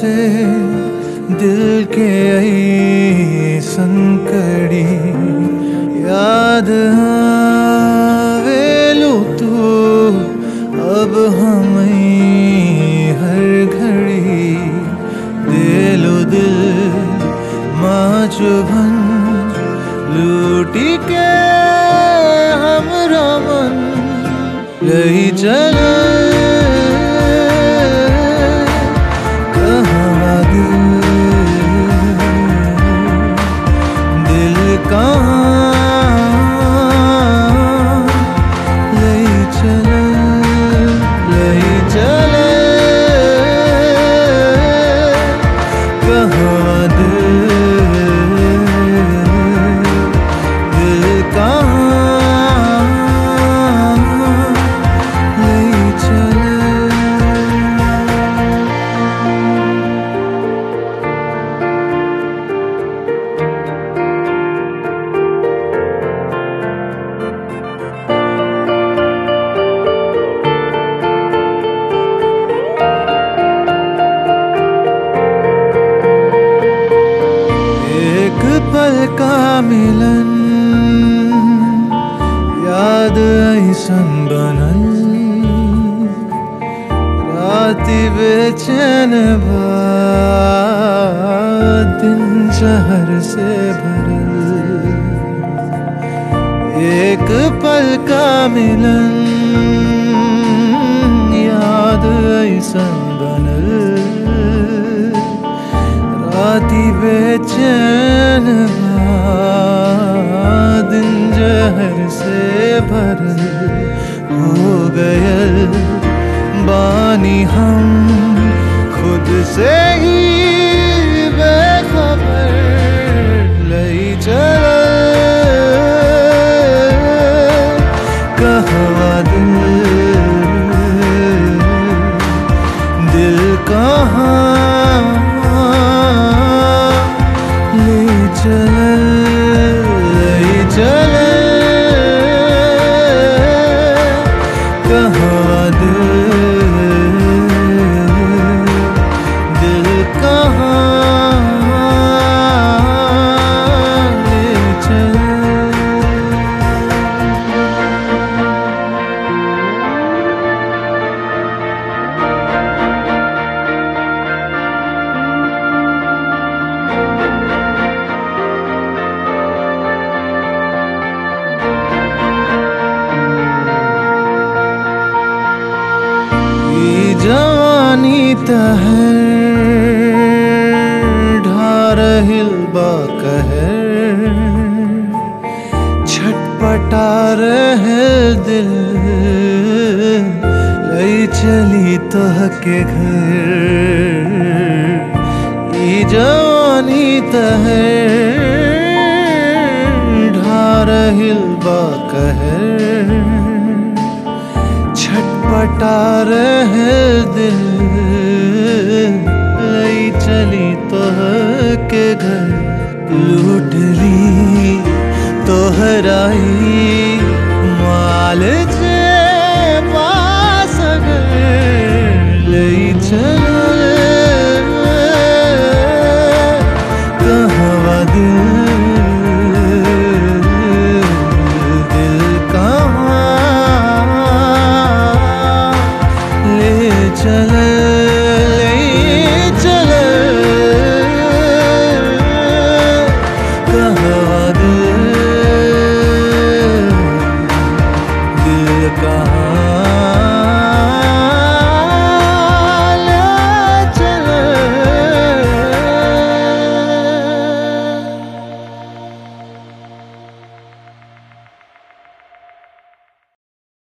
से दिल के आई संकड़ी याद आवेलू तू अब हमें हर घड़ी दिलो दिल माँ चुभन लूटी के हमरा मन लई चल कहाँ दिल दिल कहाँ लई चल लई चल कहाँ दिल दिल कहाँ लई चल एक पल का मिलन याद ऐसन बनल राति बेचैन बा दिन शहर से भरल एक पल का मिलन याद ऐसन बनल राती बेचैन बा, दिन जहर से भरल हो गयल बानी हम खुद से ही बेखबर लई चल कहवा दिल दिल कहाँ ले चल ले चल कहाँ दिल दिल कहाँ ले चल ई जवानी तहर ढारहिल बा कहर छटपटा रहे दिल लई चली तोह के घर ई जवानी तहर ढारहिल बा कहर छटपटा रहे दिल लई चली तोह के घर लूट ली तोहराई माल जे पास अगर लई चल